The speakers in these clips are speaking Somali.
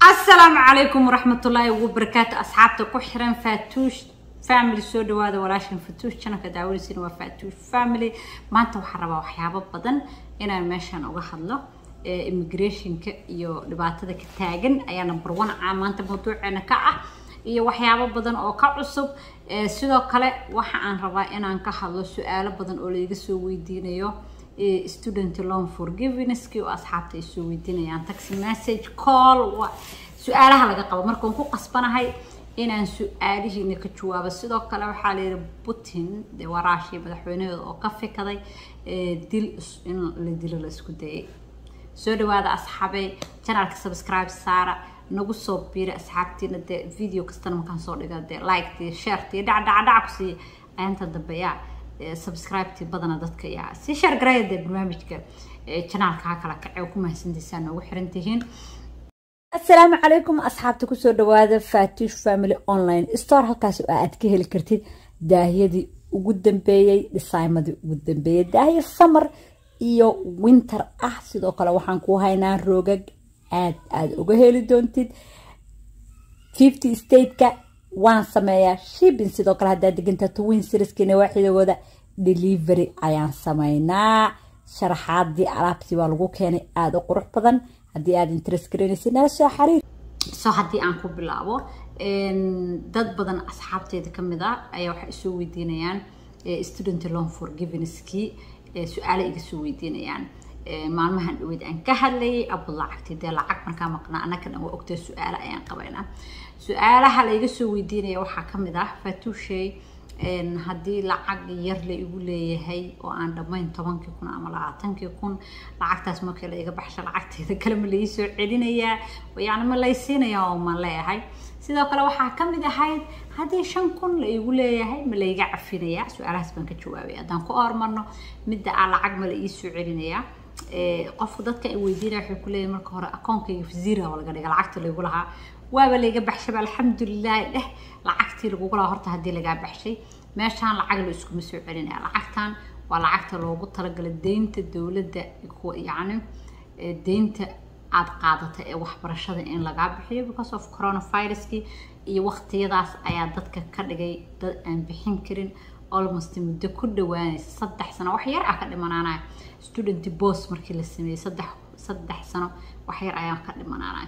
asalaamu calaykum waraxmatullaahi wabarakaatu asxaabta ku xiran faatuush family soo dhawaada walaashan fatuush janalka daawanaysiina waa faatuush family maanta waxaan rabaa waxyaabo badan inaan meeshan uga hadlo immigrationka iyo dhibaatada ka taagan ayaa number one caa maanta mawduuceena ka ah iyo waxyaabo badan oo ka cusub sidoo kale waxa aan rabaa inaan ka hadlo su-aalo badan oo laiga soo weydiinayo student loan forgivenesski oo asxaabta ay soo weydiinayaan taxi message call su-aalaha laga qabo markaan ku qasbanahay inaan su-aalihiina ka jawaabo sidoo kale waxaa la yihi putin dee waraashii madaxweynahooda oo ka fikaday dil in la dilo la isku dayay soo dhawaada asxaabey janalka subscribe saara nagu soo biira asxaabtiina dee video kastana markaan soo dhiga dee liketi shareti dhacdhacdhac ku siiya ayaanta dambe yaa subscribe-tii badana dadka yaa si share garaya dee barnaamijka janaalka ha kala kacee ku mahadsantaysaan noogu xiran tihiin asalaamu calaykum asxaabta kusoo dhawaada fatush family online store halkaas oo aad ka heli kartid daahiyadii ugu dambeeyey dhisaymadii ugu dambeeyey daahiya summer iyo winter ah sidoo kale waxaan ku haynaa roogag aad aada uga heli doontid fifty stateka waan sameeyaa shipping sidoo kale haddaad degantaa twin serieskina waaxidagooda delivery ayaan sameynaa sharaxaadii alaabtii waa lagu keenay aada u qurux badan haddii aad interest garanaysa nala soo xariir so haddii aan ku bilaabo dad badan asxaabteeda kamid ah ayaa waxay isoo weydiinayaan student loan forgivenesskii su-aale iga soo weydiinayaan maalmahan dhaweyd aan ka hadlayay abu lacagti dee lacag markaa maqnaa annaka dhan waa ogtay su-aale ayaan qabaynaa su-aalaha layga soo weydiinaya waxaa kamid ah fatuushey haddii lacag yar la igu leeyahay oo aan dhammayn tobankii kun ama labaatankii kun lacagtaas markii la iga baxsho lacagteeda kale ma lai soo celinayaa yani ma laysiinayaa oo ma leeyahay sidoo kale waxaa kamid ahayd haddii shan kun la igu leeyahay ma layga cafinayaa su-aalahaas baan ka jawaabay haddaan ku hormarno midda ah lacag ma la ii soo celinayaa qofku dadka ay weydiinaya waxay ku leeyahay marka hore akoonkayga fasiira waa laga dhiga lacagta laygu lahaa waaba layga baxshaba alxamdulilahi dheh lacagtii lagugu lahaa horta haddii lagaa baxshay meeshaan lacag la iskuma soo celinaya lacagtan waa lacagta loogu talagalay deynta dowladda yacni deynta aada qaadata ee waxbarashada in lagaa bixiyo because of coronaviruskii iyo waqtiyadaas ayaa dadka ka dhigay dad aan bixin karin almost muddo ku dhawaanaysa saddex sano wax yar ah ka dhimanaanaya student bos markii la sameeyey saddex saddex sano wax yar ayaa ka dhimanaanaya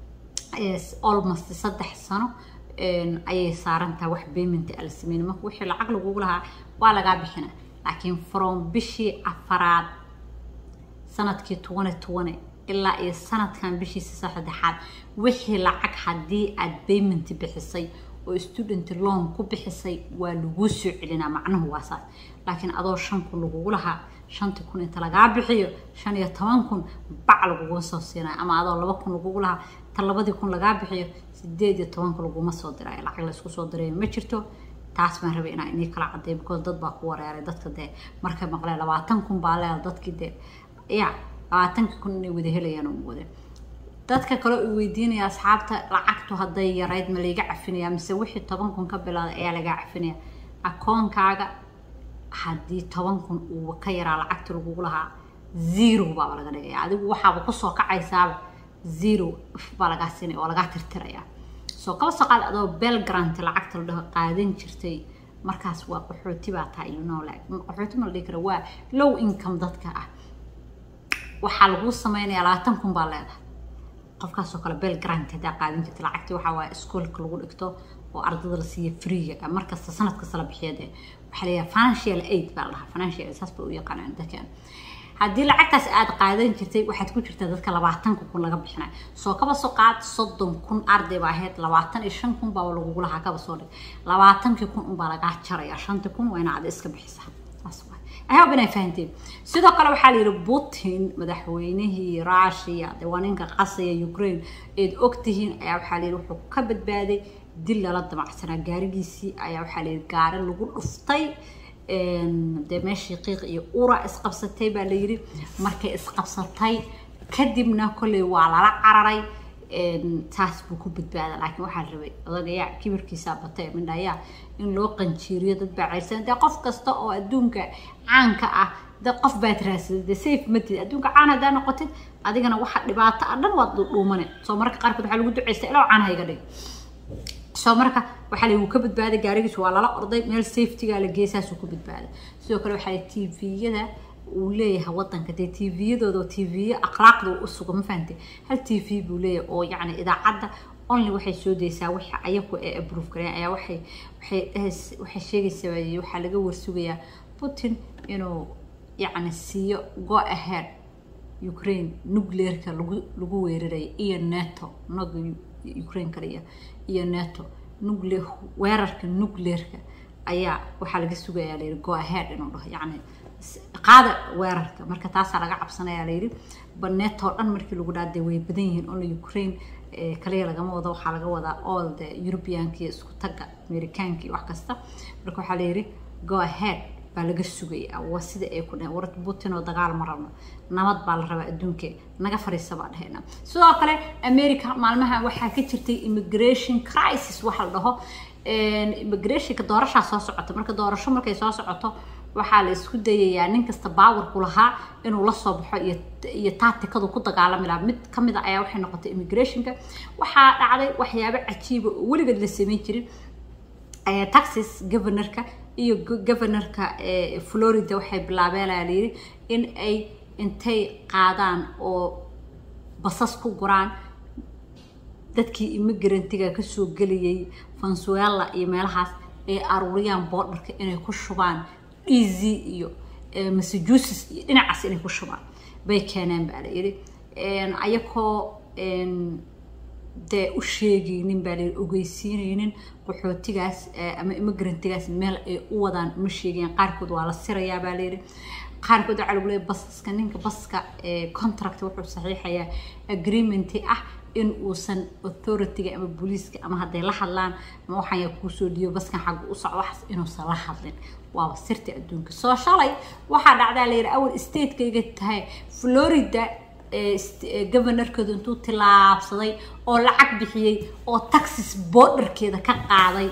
almost saddex sano ayay saarantaha wax payment ala sameyn marka wixii lacag lagugu lahaa waa lagaa bixina laakiin from bishii afaraad sanadkii twenty twenty ilaa iyo sanadkan bishiisa saddexaad wixii lacag haddii aad payment bixisay oo student loan ku bixisay waa laguu soo celinaa macnuhu waa saas laakiin adoo shan kun lagugu lahaa shantii kun inta lagaa bixiyo shan iyo toban kun bac lagugu soo siinayo ama adoo laba kun lagugu lahaa ta labadii kun lagaa bixiyo sideed iyo tobanka laguma soo dirayo lacag laysku soo dirayo ma jirto taas baan rabay inaa inii kala cadeeyo because dad baa ku wareeray dadka dee markay maqleen labaatan kun baa leeda dadkii dee ya labaatankii kun inay wada helayaan uma wada dadka kale u weydiinaya asxaabta lacagtu hadday yarayd ma layga cafinaya mise wixii toban kun ka bilaaday ayaa lagaa cafinaya akoonkaaga haddii toban kun uu ka yaraa lacagta lagugu lahaa zero baaba laga dhigaya adigu waxaaba kusoo kacaysaaba zero baa lagaa siinaya oo lagaa tirtiraya soo kaba soo qaad adoo bel grant lacagta la dhaho qaadan jirtay markaas waa qaxooti baa tahay you know like qaxooti ma la dhihi kara waa low income dadka ah waxaa laguu sameynaya labaatan kun baa leedahay qofkaasoo kale bel grant haddaa qaadan jirta lacagtii waxaa waaye iskoolka lagu dhigto oo ardada la siiya freega markasta sanad kasta la bixiya dee waxaa leeyahay financial aid baa la dhahaa financial aid saas bay u yaqaanaan dadkan haddii lacagtaas aada qaadan jirtay waxaad ku jirtaa dadka labaatanka kun laga bixinayo soo kaba soo qaad soddon kun arday baa ahayd labaatan iyo shan kun baa lagugu lahaa kaba soo dhig labaatankii kun unbaa lagaa jaraya shantii kun waa ina ada iska bixisa saas waay ahob inay fahanteen sidoo kale waxaa la yidhi putin madaxweynihii russia dee waa ninka qasaya ukraine eed ogtihiin ayaa waxaa la yidhi wuxuu ka badbaaday dil lala damacsanaa gaarigiisii ayaa waxaa la yidhi gaari lagu dhuftay dee meeshii qiiq iyo ura isqabsatay baa la yidhi markay isqabsatay kadibna kolley waa lala cararay taas buu ku badbaada laakiin waxaa la rabay odagayaa kibirkiisaa batay mindhayaa in loo qanjiiriyo dad baa ceyrsan dee qof kasta oo adduunka caanka ah dad qof baad raadsaday dee safe matid adduunka caan haddaa noqotid adigana waxa dhibaato ah dhan waad dhuumane soo marka qaarkood waxaa lagu duceysta ilaa caan hayga dhig soo marka waxaa lagu ka badbaaday gaarigiisu waa lala orday meel safetyga la geesaasuu ku badbaaday sidoo kale waxaa tviyada uu leeyahay wadanka dee tviyadooda tvyo akhlaaqda u suga ma fahante hal t v buu leeyahay oo yacni idaacadda only waxay soo daysaa wixii ayaku ee approve gareen ayaa waxay waxay waxay sheegaysaa waxaa laga warsugayaa putin inuu yacni siiyo go ahead ukraine nuclearka lagu lagu weeraraya iyo nato naga ukraine kaliya iyo nato nuclear weerarka nuclearka ayaa waxaa laga sugayaa layidhi go ahead inuu dhaho yacni qaada weerarka marka taasaa laga cabsanayaa layidhi baneetoo dhan markii lagu dhaaday way badan yihiin only ukraine kaliya lagama wado waxaa laga wadaa all the europeanka iyo isku tagga amerikaanka iyo wax kasta marka waxaa layidhi go ahead baa laga sugaya waa sida ay ku dhaheen war putin oo dagaal ma rabno nabad baa la rabaa adduunka naga fariisa baa dhahayna sidoo kale america maalmaha waxaa ka jirtay immigration crisis waxa la dhaho immigrationka doorashaa soo socota marka doorasho markay soo socoto waxaa la isku dayayaa nin kasta baawarku lahaa inuu la soo baxo iyo iyo taatikadu ku dagaalami lahaa mid ka mid a ayaa waxay noqotay immigrationka waxaa dhacday waxyaabo cajiiba oo weligeed la samayn jirin texas governorka iyo governorka florida waxay bilaabeen la yidhi in ay intay qaadaan oo basas ku guraan dadkii immigrantiga kasoo gelayay venezuela iyo meelahaas ay aruuriyaan boodharka inay ku shubaan easy iyo massachusetts iyo dhinacaas inay ku shubaan bay keeneen baa la yidhi ayakoo dee u sheegaynin baa layidhi ogeysiinaynin qaxootigaas ama immigrantigaas meel ay u wadaan uma sheegayan qaarkood waa la sirayaa baa layidhi qaarkood waxaa lagu leeyahy basaska ninka baska contract wuxuu saxiixayaa agreementi ah in uusan authorityga ama booliiska ama hadday la hadlaan ama waxaan yaa kuusoo dhiibo baskan xagga u socdo waxaas inuusan la hadlin waaba sirta adduunka soo shalay waxaa dhacdaa layidhi awal stateka tahay florida governorkeedu intuu tilaabsaday oo lacag bixiyey oo taxis borderkeeda ka qaaday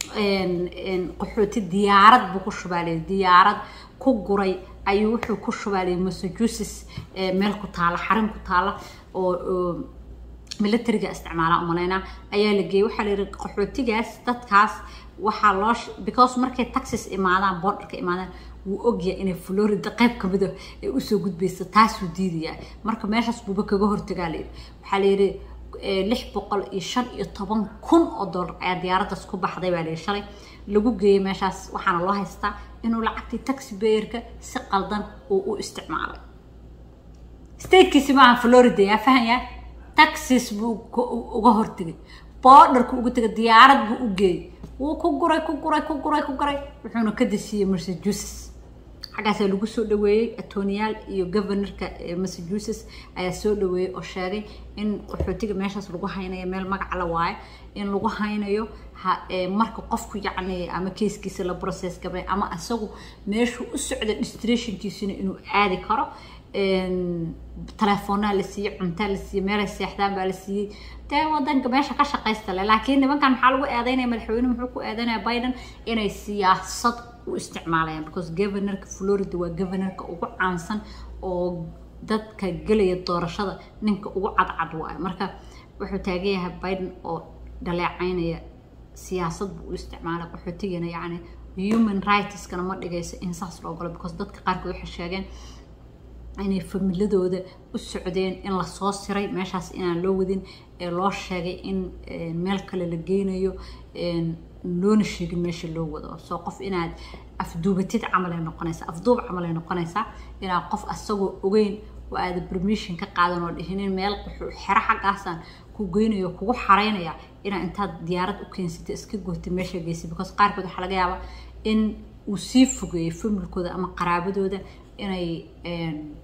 qaxooti diyaarad buu ku shubaalay diyaarad ku guray ayuu wuxuu ku shubaalay massachusetts meel ku taala xarin ku taala oo militariga isticmaala umaleynaa ayaa la geeyey waxaa la yidhi qaxootigaas dadkaas waxaa loo because markay taxis imaadaan borderka imaadaan wuu ogyahay inay florida qayb kamida ay usoo gudbayso taasuu diidayaa marka meeshaas buuba kaga hortagaa layidhi waxaa layidhi lix boqol iyo shan iyo toban kun oo dollar ayaa diyaaraddaas ku baxday baa layidhi shalay lagu geeyey meeshaas waxaana loo haystaa inuu lacagtii taxi bayerka si qaldan uu u isticmaalay statekiisi maaha florida yaa fahanyaa taxis buu uga hortegay borderku uga tegay diyaarad buu u geeyey wuu ku guray ku guray ku guray ku guray wuxuuna ka desiiyey massachusetts xaggaasaa lagu soo dhaweeyey atoniyaal iyo governorka massachusetts ayaa soo dhaweeyey oo sheegay in qaxootiga meeshaas lagu haynayo meel magac la waayo in lagu haynayo marka qofku yacni ama keeskiisa la process gabay ama isagu meeshuu u socda distrationkiisina inuu aadi karo telefoonaa la siiyey cuntaa la siiyey meelay seexdaan baa la siiyey dee wadanka meesha ka shaqaysta le laakiin nimankan maxaa lagu eedeynaya madaxweyne muxuu ku eedeynaya biden inay siyaasad u isticmaalayaan because governorka florida waa governorka ugu caansan oo dadka gelaya doorashada ninka ugu cadcad waayo marka wuxuu taagan yahay biden oo dhaleecaynaya siyaasad buu u isticmaalay qaxootigana yacni human rightskana ma dhigayso in saas loo galo because dadka qaarkood waxay sheegeen inay familadooda u socdeen in lasoo siray meeshaas inaan loo wadin ee loo sheegay in meel kale la geynayo loona sheegin meesha loo wado soo qof inaad afduubatid camal ay noqonaysaa afduub camal ay noqonaysaa inaad qof asagoo ogeyn oo aada permission ka qaadan oo dhihinin meel xero xaggaasaan ku geynayo kugu xaraynaya inaa intaad diyaarad u keensatay iska gootay meesha geysay because qaarkood waxaa laga yaabaa in uu sii fogeeyo familkooda ama qaraabadooda inay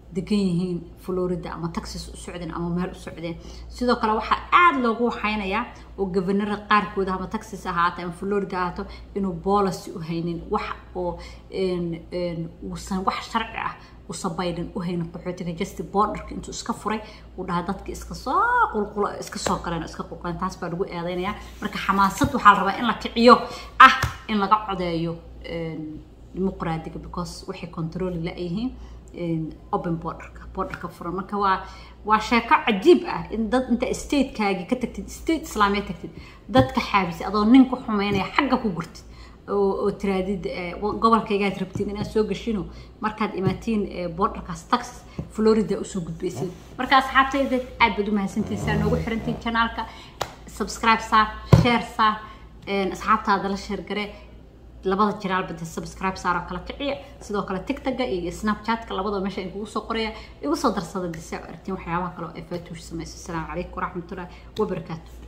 degan yihiin florida ama texas u socdeen ama meel u socdeen sidoo kale waxaa aada loogu waxaynayaa oo gobanara qaarkooda ama texas ahaato ama florida ahaato inuu boolicy u haynin wax oo uusan wax sharci ah usan biden u haynin qaxootiga justi borderka intuu iska furay uu dhaha dadka iska soo qulqula iska soo galeen iska qulquleen taas baa lagu eedeynayaa marka xamaasad waxaa la rabaa in la kiciyo ah in laga codeeyo dimuqraadiga because waxay controli la-yihiin open borderka borderka furan marka waa waa sheeko cajiib ah in dad inta statekaagii ka tagtid state islaamiya tagtid dadka xaabisay adoo nin ku xumeynaya xagga ku gurtid oo tiraadid gobolkaygaad rabtiin inaad soo gashino markaad imaatiin borderkaas texas florida usoo gudbaysid marka asxaabtayda aad baad u mahadsantihin saa noogu xirantiin janaalka subscribe saar share saar asxaabtaada la sheer gare labada jiraal bade subscribe saaroo kala kiciya sidoo kale tigtaga iyo snapchatka labadaba meesha in kugu soo qoraya igu soo darsada disa aragtiin waxyaabaha kale oo ay faatuush samayso asalaamu calaykum waraxmatullahi wabarakaatu